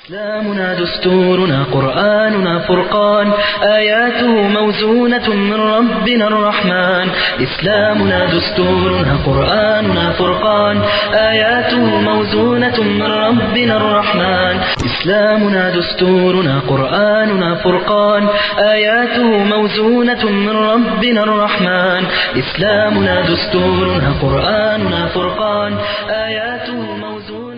إسلامنا دستورنا قرآننا فرقان آياته موزونة من ربنا الرحمن إسلامنا دستورنا قرآننا فرقان آياته موزونة من ربنا الرحمن إسلامنا دستورنا قرآننا فرقان آياته موزونة من ربنا الرحمن إسلامنا دستورنا قرآننا فرقان آياته موزونة من ربنا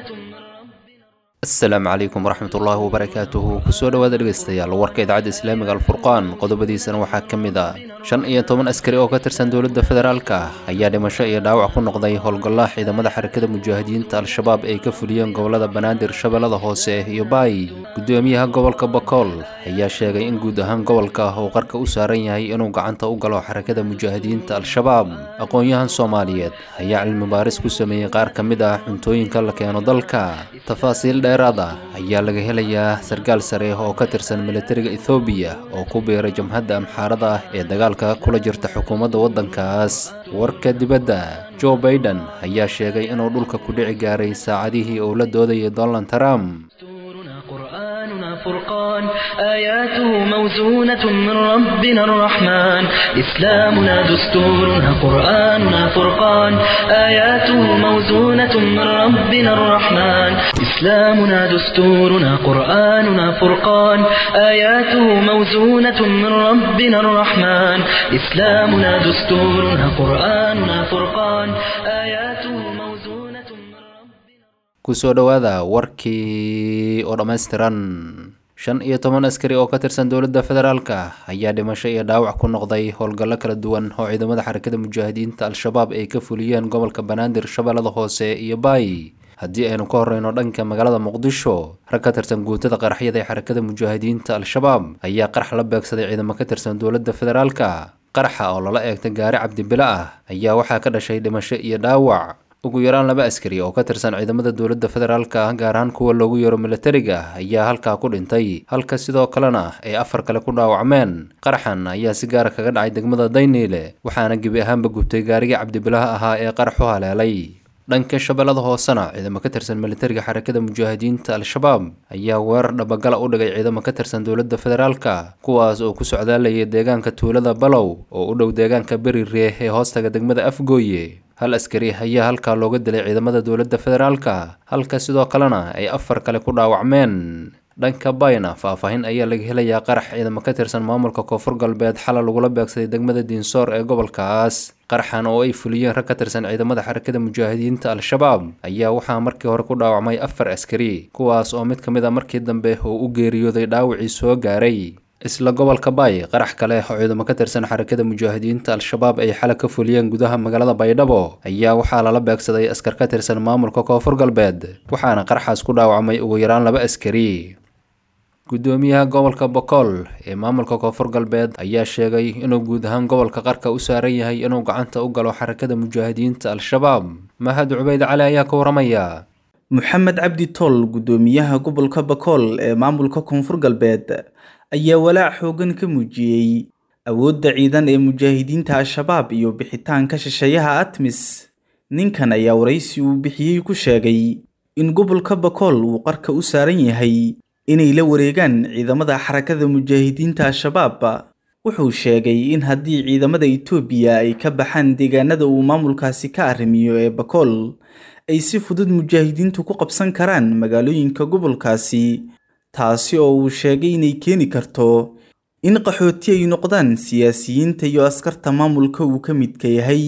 asalaamu calaykum waraxmatullaahi wabarakaatuhu kusoo dhowaada dhegaystayaal warka idaacadda islaamiga alfurqaan qodobadiisana waxaa ka mid ah shan iyo toban askari oo ka tirsan dowladda federaalka ayaa dhimasho iyo dhaawac ku noqday howlgallaa ciidamada xarakada mujaahidiinta al-shabaab ay ka fuliyeen gobolada banaadir shabeellada hoose iyo baay gudoomiyaha gobolka bakool ayaa sheegay in guud ahaan gobolka uu qarka u saaran yahay inuu gacanta u galo xarakada mujaahidiinta al-shabaab aqoon-yahan soomaaliyeed ayaa cilmi baaris ku sameeyey qaar ka mid ah cuntooyinka la keeno dalka tafaasiil dheeraad ah ayaa laga helayaa sarkaal sare oo ka tirsan militariga ethoobiya oo ku biiray jamhadda amxaarada ah ee dagaalka kula jirta xukuumadda waddankaas warka dibadda joe baiden ayaa sheegay inuu dhulka ku dhici gaaray saacadihii uu la doodayay donald trump دستورنا قرآننا فرقان آياته موزونة من ربنا الرحمن إسلامنا دستورنا قرآننا فرقان آياته موزونة من ربنا الرحمن إسلامنا دستورنا قرآننا فرقان آياته موزونة من ربنا الرحمن إسلامنا دستورنا قرآننا فرقان آياته موزونة من ربنا kusoo dhowaada warkii oo dhammaystiran shan iyo toban askari oo ka tirsan dowladda federaalka ayaa dhimasho iyo dhaawac ku noqday howlgallo kala duwan oo ciidamada xarakada mujaahidiinta al-shabaab ay ka fuliyeen gobolka banaadir shabeellada hoose iyo baay haddii aynu ka horeyno dhanka magaalada muqdisho rag ka tirsan guutada qaraxyada ee xarakada mujaahidiinta al-shabaab ayaa qarax la beegsaday ciidamo ka tirsan dowladda federaalka qaraxa oo lala eegtay gaari cabdibilo ah ayaa waxaa ka dhashay dhimasho iyo dhaawac ugu yaraan laba askari oo ka tirsan ciidamada dowladda federaalka gaar ahaan kuwa loogu yeero militariga ayaa halkaa ku dhintay halka sidoo kalena ay afar kale ku dhaawacmeen qaraxan ayaa si gaara kaga dhacay degmada dayniile waxaana gebi ahaanba gubtay gaarigii cabdibilaha ahaa ee qarax u haleelay dhanka shabeellada hoosena ciidamo ka tirsan militariga xarakada mujaahidiinta al-shabaab ayaa weerar dhabagala u dhigay ciidamo ka tirsan dowladda federaalka kuwaas oo ku socdaalayay deegaanka tuulada balow oo u dhow deegaanka beri reeh ee hoostaga degmada afgooye hal askari ayaa halkaa looga dilay ciidamada dowladda federaalka halka sidoo kalena ay afar kale ku dhaawacmeen dhanka bayna faahfaahin ayaa laga helayaa qarax ciidamo ka tirsan maamulka koonfur galbeed xala lagula beegsaday degmada diinsoor ee gobolkaas qaraxan oo ay fuliyeen rag ka tirsan ciidamada xarakada mujaahidiinta al-shabaab ayaa waxaa markii hore ku dhaawacmay afar askari kuwaas oo mid ka mid a markii dambe uu u geeriyooday dhaawacii soo gaaray isla gobolka baay qarax kale oo ciidamo ka tirsan xarakada mujaahidiinta al-shabaab ay xala ka fuliyeen gudaha magaalada baydhabo ayaa waxaa lala beegsaday askar ka tirsan maamulka koonfur galbeed waxaana qaraxaas ku dhaawacmay ugu yaraan laba askari gudoomiyaha gobolka bokool ee maamulka koonfur galbeed ayaa sheegay inuu guud ahaan gobolka qarka u saaran yahay inuu gacanta u galo xarakada mujaahidiinta al-shabaab mahad cubeyd cali ayaa ka waramaya moxamed cabdi tool gudoomiyaha gobolka bakool ee maamulka koonfur galbeed ayaa walaac xoogan ka muujiyey awoodda ciidan ee mujaahidiinta al-shabaab iyo bixitaanka shisheeyaha atmis ninkan ayaa waraysi uu bixiyey ku sheegay in gobolka bakool uu qarka u saaran yahay inay la wareegaan ciidamada xarakada mujaahidiinta al-shabaab wuxuu sheegay in haddii ciidamada itoobiya ay ka baxaan deegaanada uu maamulkaasi ka arrimiyo ee bakool ay si fudud mujaahidiintu ku qabsan karaan magaalooyinka gobolkaasi taasi oo uu sheegay inay keeni karto in qaxooti ay noqdaan siyaasiyiinta iyo askarta maamulka uu ka midka yahay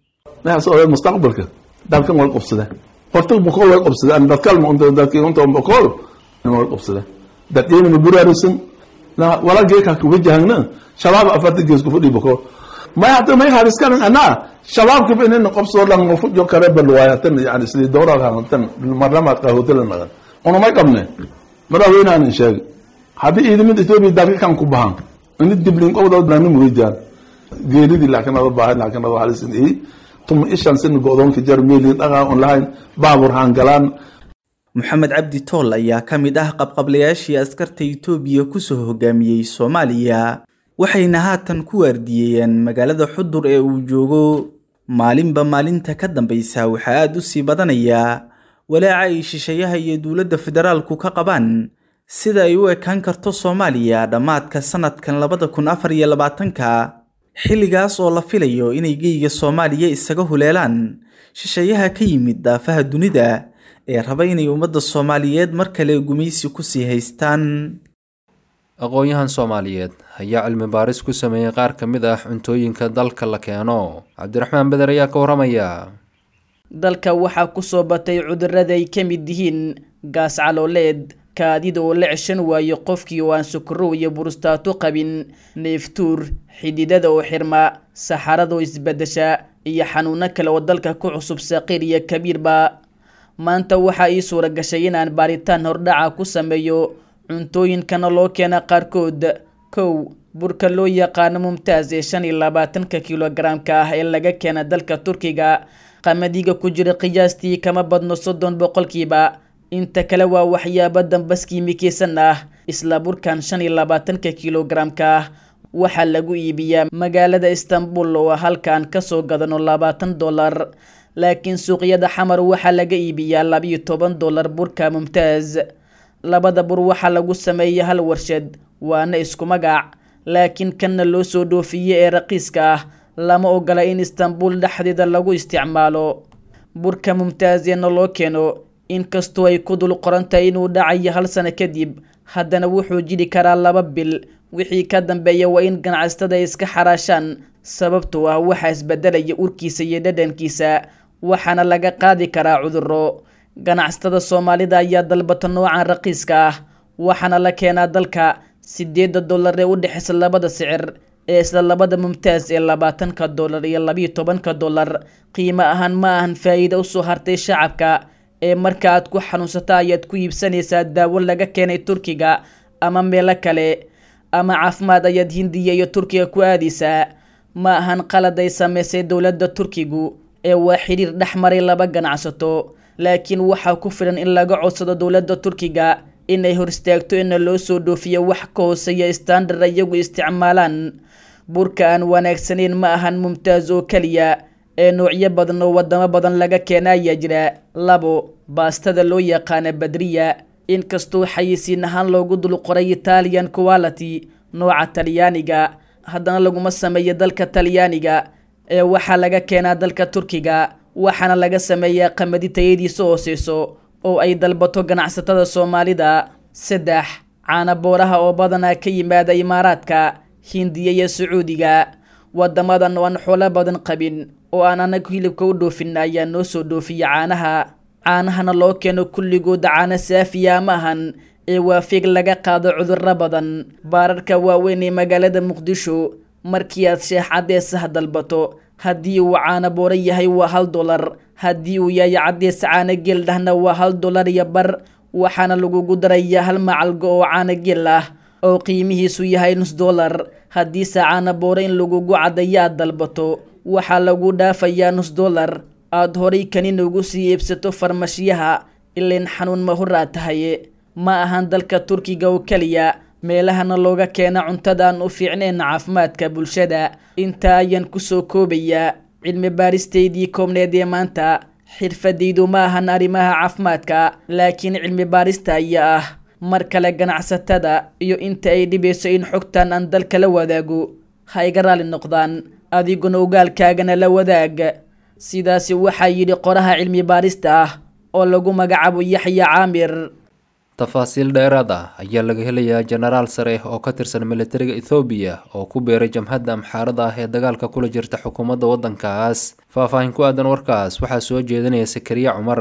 naxas mustaqbalka dalkan way qabsadeen horta boqol way qabsadeen dadkalma unta dadkii unta boqol way qabsadeen dadkeena ma buraarisan wala geeka ku wajahna shabaab afarta gees ku fadhi boqol ma hada ma hariskan ana shabaab ka binin qabso lan mu fujo kare balwaayatan yani sidii dowra ka tan marnama ka hotel nagan ono ma qabne madaxweynaan sheegay haddii ciidamada etoobiya dalka kan ku bahan ini diblin qowda dani muujaan geeridii laakiin ada baahay laakiin ada halisin ii tuma ishan sin go'doonka jar meelin dhagaa on lahayn baabur haan galaan moxamed cabdi tool ayaa ka mid ah qabqablayaashii askarta itoobiya kusoo hogaamiyey soomaaliya waxayna haatan ku waardiyeeyeen magaalada xudur ee uu joogo maalinba maalinta ka dambaysa waxaa aada u sii badanayaa walaaca ay shisheeyaha iyo dowladda federaalku ka qabaan sida ay u ekaan karto soomaaliya dhammaadka sanadkan labada kun afar iyo labaatanka xilligaas oo la filayo inay geyga soomaaliya isaga huleelaan shisheeyaha ka yimid daafaha dunida ee raba inay ummadda soomaaliyeed mar kale gumaysi kusii haystaan aqoon-yahan soomaaliyeed ayaa cilmi baaris ku sameeyey qaar ka mid ah cuntooyinka dalka la keeno cabdiraxmaan beder ayaa ka waramaya dalka waxaa kusoo batay cudurada ay ka mid yihiin gaas calooleed kaadida oo la ceshan waayo qofkii oo aan sukrow iyo burustaato qabin neeftuur xididada oo xirma saxarada oo isbedesha iyo xanuuno kale oo dalka ku cusub saqiir iyo kabiirba maanta waxaa ii suura gashay inaan baaritaan hordhaca ku sameeyo cuntooyinkana loo keena qaarkood kow burka loo yaqaano mumtaas ee shan iyo labaatanka kilogaramka ah ee laga keena dalka turkiga qamadiga ku jira qiyaastii kama badno soddon boqolkiiba inta kale waa waxyaabo dambas kiimikeysan ah isla burkan shan iyo labaatanka kilogaramka ah waxaa lagu iibiyaa magaalada istanbul oo halkaan kasoo gadano labaatan dollar laakiin suuqyada xamar waxaa laga iibiyaa labiyo toban dollar burka mumtaaz labada bur waxaa lagu sameeya hal warshad waana isku magac laakiin kanna loo soo dhoofiye ee raqiiska ah lama ogola in istanbul dhexdeeda lagu isticmaalo burka mumtaazeena loo keeno inkastoo ay ku dul qoran tahay inuu dhacayo hal sano kadib haddana wuxuu jiri karaa laba bil wixii ka dambeeya waa in ganacsatada ay iska xaraashaan sababtoo ah waxaa isbedelaya urkiisa iyo dhadhankiisa waxaana laga qaadi karaa cuduro ganacsatada soomaalida ayaa dalbata noocan raqiiska ah waxaana la keenaa dalka sideeda dollar ee u dhexeysa labada sicir ee isla labada mumtaas ee labaatanka dollar iyo labiyo tobanka dollar qiimo ahaan ma ahan faa'iida usoo hartay shacabka ee marka aad ku xanuunsata ayaad ku iibsanaysaa daawo laga keenay turkiga ama meelo kale ama caafimaad ayaad hindiya iyo turkiga ku aadaysaa ma ahan qalad ay sameysay dowladda turkigu ee waa xiriir dhex maray laba ganacsato laakiin waxaa ku filan in laga codsado dowladda turkiga inay hor istaagto ina loo soo dhoofiyo wax ka hooseeya standard iyagu isticmaalaan burka aan wanaagsanayn ma ahan mumtaaz oo keliya ee noocyo badan oo wadamo badan laga keena ayaa jira labo baastada loo yaqaana badriya inkastoo xayisiin ahaan loogu dul qoray italian quality nooca talyaaniga haddana laguma sameeyo dalka talyaaniga ee waxaa laga keenaa dalka turkiga waxaana laga sameeyaa qamadi tayadiisa hooseyso oo ay dalbato ganacsatada soomaalida saddex caana booraha oo badanaa ka yimaada imaaraadka hindiya iyo sacuudiga wadamadan oo aan xoolo badan qabin oo aan anagu hilibka u dhoofin ayaa noo soo dhoofiya caanaha caanahana loo keeno kulligooda caano saafiya ma ahan ee waa fiig laga qaado cudurro badan baararka waaweyn ee magaalada muqdisho markii aad sheex caddeesaha dalbato haddii uu caano booro yahay waa hal dolar haddii uu yahay caddees caano geel dhahna waa hal dolar iyo bar waxaana lagugu darayaa hal macalgo oo caano geel ah oo qiimihiisu yahay nus dolar haddiise caano booro in lagugu caddayo aad dalbato waxaa lagu dhaafayaa nus dolar aada horay kanin ugu sii iibsato farmashiyaha ilain xanuun mahuraa tahay ma ahan dalka turkiga oo keliya meelahana looga keena cuntadaan u fiicnayn caafimaadka bulshada intaa ayaan kusoo koobayaa cilmi baaristeydii koobneed ee maanta xirfadaydu ma ahan arrimaha caafimaadka laakiin cilmi baarista ayaa ah mar kale ganacsatada iyo inta ay dhibayso in xogtan aan dalka la wadaago ha iga raali noqdaan adiguna ogaalkaagana la wadaag sidaasi waxaa yidhi qoraha cilmi baarista ah oo lagu magacaabo yaxya caamir tafaasiil dheeraad ah ayaa laga helayaa jenaraal sare oo ka tirsan militariga ethoobiya oo ku beeray jamhadda amxaarada ah ee dagaalka kula jirta xukuumadda waddankaas faahfaahin ku aadan warkaas waxaa soo jeedinaya sakariya cumar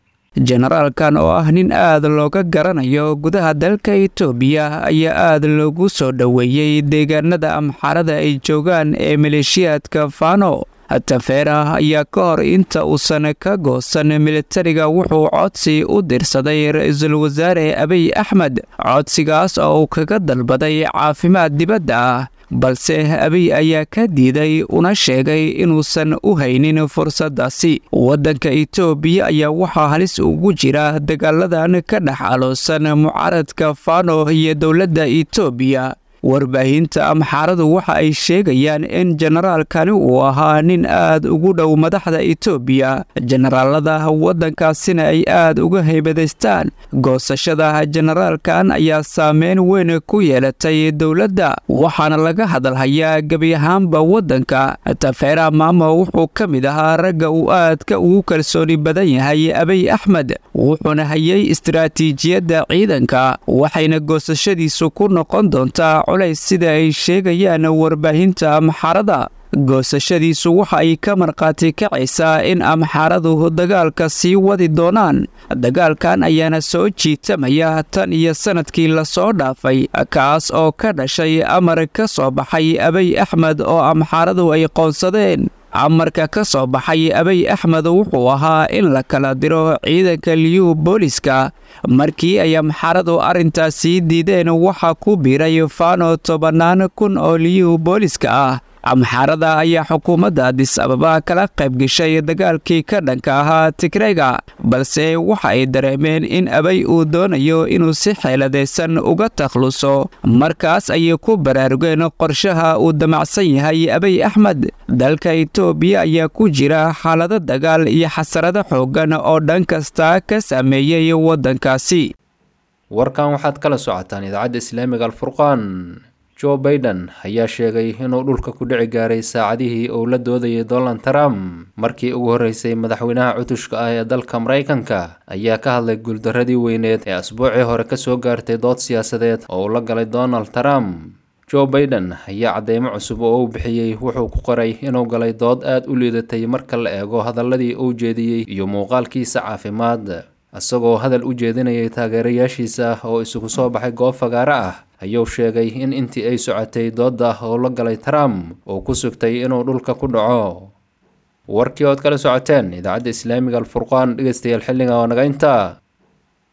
jenaraalkan oo ah nin aad looga garanayo gudaha dalka itoobiya ayaa aad loogu soo dhoweeyey deegaanada amxaarada ay joogaan ee maleeshiyaadka fano tafeera ayaa ka hor inta uusan ka goosan militariga wuxuu codsi u dirsaday ra-iisul wasaare abiy axmed codsigaas oo uu kaga dalbaday caafimaad dibadda ah balse abiy ayaa ka diiday una sheegay inuusan u haynin fursaddaasi waddanka itoobiya ayaa waxaa halis ugu jira dagaaladan ka dhex aloosan mucaaradka fano iyo dowladda itoobiya warbaahinta amxaaradu waxa ay sheegayaan in jenaraalkani uu ahaa nin aad ugu dhow madaxda etoobiya jenaraalada waddankaasina ay aad uga haybadaystaan goosashada jenaraalkan ayaa saameyn weyn ku yeelatay dowladda waxaana laga hadalhayaa gebi ahaanba waddanka tafeera maamo wuxuu ka mid ahaa ragga uu aadka ugu kalsooni badan yahay abiy axmed wuxuuna hayay istaraatiijiyadda ciidanka waxayna goosashadiisu ku noqon doontaa culays sida ay sheegayaan warbaahinta amxaarada goosashadiisu waxa ay ka markhaati kacaysaa in amxaaradu dagaalka sii wadi doonaan dagaalkan ayaana soo jiitamaya tan iyo sannadkii lasoo dhaafay kaas oo ka dhashay amar ka soo baxay abiy axmed oo amxaaradu ay qoonsadeen amarka ka soo baxay abiy axmed wuxuu ahaa in la kala diro ciidanka liyu booliska markii ay amxaaradu arrintaasi diideen waxaa ku biiray faano tobannaan kun oo liyu booliska ah amxaarada ayaa xukuumadda adis ababa kala qayb gashay dagaalkii ka dhanka ahaa tigreyga balse waxa ay dareemeen in abay uu doonayo inuu si xeeladaysan uga takhluso markaas ayay ku baraarugeen qorshaha uu damacsan yahay abiy axmed dalka itoobiya ayaa ku jira xaalado dagaal iyo xasarado xooggan oo dhan kasta ka saameeyey waddankaasi warkan waxaad kala socotaan idaacadda islaamiga alfurqaan jo baiden ayaa sheegay inuu dhulka ku dhici gaaray saacadihii uu la doodayay donald trump markii ugu horreysay madaxweynaha cutushka ah ee dalka maraykanka ayaa ka hadlay guuldarradii weyneed ee asbuucii hore kasoo gaartay dood siyaasadeed oo uu la galay donald trump jo baiden ayaa cadeymo cusub oo uu bixiyey wuxuu ku qoray inuu galay dood aad u liidatay marka la eego hadaladii uu jeediyey iyo muuqaalkiisa caafimaad isagoo hadal u jeedinayay taageerayaashiisa oo isugu soo baxay goob fagaaro ah ayuu sheegay in intii ay socotay doodda oo la galay trump uu ku sugtay inuu dhulka ku dhaco warkii ood kala socoteen idaacadda islaamiga alfurqaan dhegeystayaal xilliga oo naga intaa